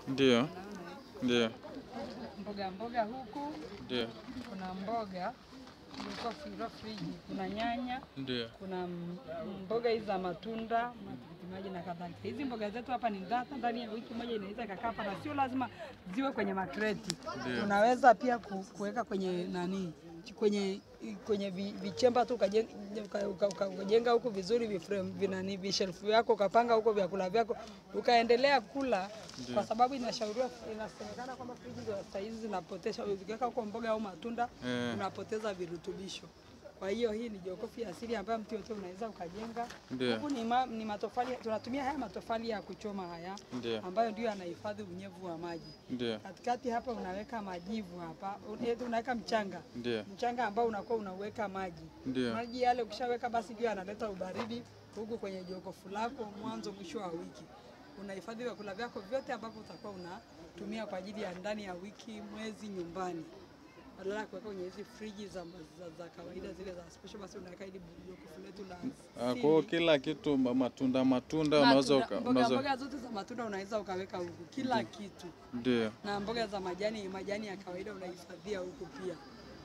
Ndio, Unaona ndio, mboga mboga huku ndio, kuna mboga ilikuwa filo friji, kuna nyanya, ndio. kuna m- mboga hizi za matunda, matikiti maji na kadhalika. Hizi mboga zetu hapa ni hata ndani ya wiki moja inaweza ikakaa hapa, na sio lazima ziwe kwenye makreti. Ndio. Unaweza pia ku- kuweka kwenye nani kwenye kwenye vi- vichemba tu ukajenga uka- uka- uka- ukajenga huku vizuri viframe vinani vishelfu vyako ukapanga huko vyakula vyako ukaendelea kula, kwa sababu inashauriwa inasemekana kwamba friji za saa hizi zinapotesha, ukiweka huko mboga au matunda Eh. unapoteza virutubisho. Kwa hiyo hii ni jokofu ya asili ambayo mtu yote unaweza ukajenga. Ndio. Huku ni, ma, ni matofali, tunatumia haya matofali ya kuchoma haya Ndio. ambayo ndio yanahifadhi unyevu wa maji. Ndio, Katikati hapa unaweka majivu hapa, un- unaweka mchanga ndio, mchanga ambao unakuwa unauweka maji ndio. maji yale, ukishaweka basi ndio yanaleta ubaridi huku kwenye jokofu lako. Mwanzo mwisho wa wiki unahifadhi vyakula vyako vyote ambavyo utakuwa unatumia kwa ajili ya ndani ya wiki, mwezi nyumbani, badala ya kuweka kwenye hizi friji za, za, za kawaida zile za special, basi unaweka hili jokofu letu la Ah, asili. Kwa hiyo kila kitu ma- matunda matunda unaweza Matunda- uka- mboga unaweza mboga zote za matunda unaweza ukaweka huku, kila kitu ndio. na mboga za majani majani ya kawaida unahifadhia huku pia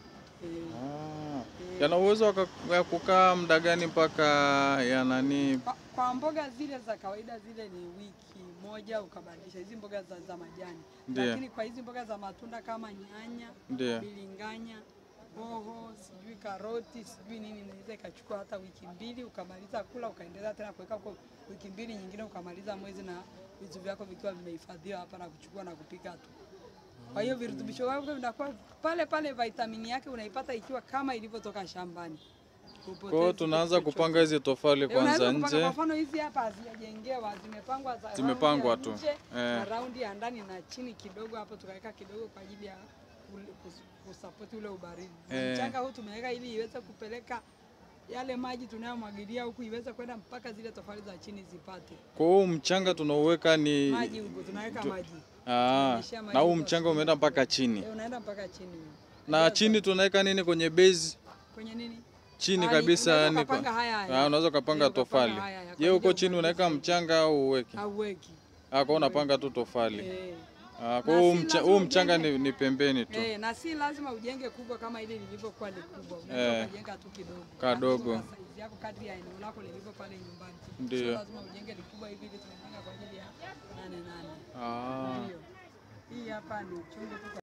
eh. Ah, yana uwezo waka- wa kukaa muda gani mpaka ya nani? Kwa, kwa mboga zile za kawaida zile ni wiki moja ukabadilisha hizi mboga za, za majani Ndiyo. lakini kwa hizi mboga za matunda kama nyanya, Ndio. bilinganya, hoho, sijui karoti, sijui nini, inaweza ikachukua hata wiki mbili ukamaliza kula, ukaendelea tena kuweka huko wiki mbili nyingine ukamaliza mwezi na vitu vyako vikiwa vimehifadhiwa hapa na kuchukua na kupika tu. Kwa hiyo virutubisho vyako vinakuwa pale pale, vitamini yake unaipata ikiwa kama ilivyotoka shambani. Kwa hiyo Hupotezi tunaanza kitu chochote. kupanga hizi tofali Eh, kwanza unaweza kupanga, nje. Kwa mfano hizi hapa hazijajengewa, zimepangwa za Zimepangwa raundi ya tu. nje Eh. na raundi ya ndani na chini kidogo, hapo tukaweka kidogo kwa ajili ya ule- kus- kusapoti ule ubaridi. Na Eh. Mchanga huu tumeweka ili iweze kupeleka yale maji tunayomwagilia huku iweze kwenda mpaka zile tofali za chini zipate Kwa hiyo mchanga tunauweka ni maji huko, tunaweka maji ah, tunanyeshea maji na huu huko mchanga umeenda mpaka chini. Eh, unaenda mpaka chini Na chini tunaweka nini kwenye base? kwenye nini Chini Ah, ni- kabisa unaweza yani ukapanga kwa- haya haya. Ah, unaweza Eh, ukapanga ukapanga tofali. haya haya. Kwa Je, ajili huko ya chini unaweka umwagilizi. mchanga au uweki? hauweki Ah, kwa hiyo unapanga tu tofali. eh. Ah, kwa Na hiyo si mcha- lazima huu mchanga ujenge- ni, ni pembeni tu. Eh, na si lazima ujenge kubwa kama ile lilivyokuwa ni kubwa. Unaweza Eh. ukajenga tu kidogo. Kadogo. Kwa size yako kadri ya eneo lako lilivyo pale nyumbani. Ndio. Sio lazima ujenge likubwa hivi ili tunapanga kwa ajili ya nane nane. Ah. Ndio. Hii hapa ni chungu tu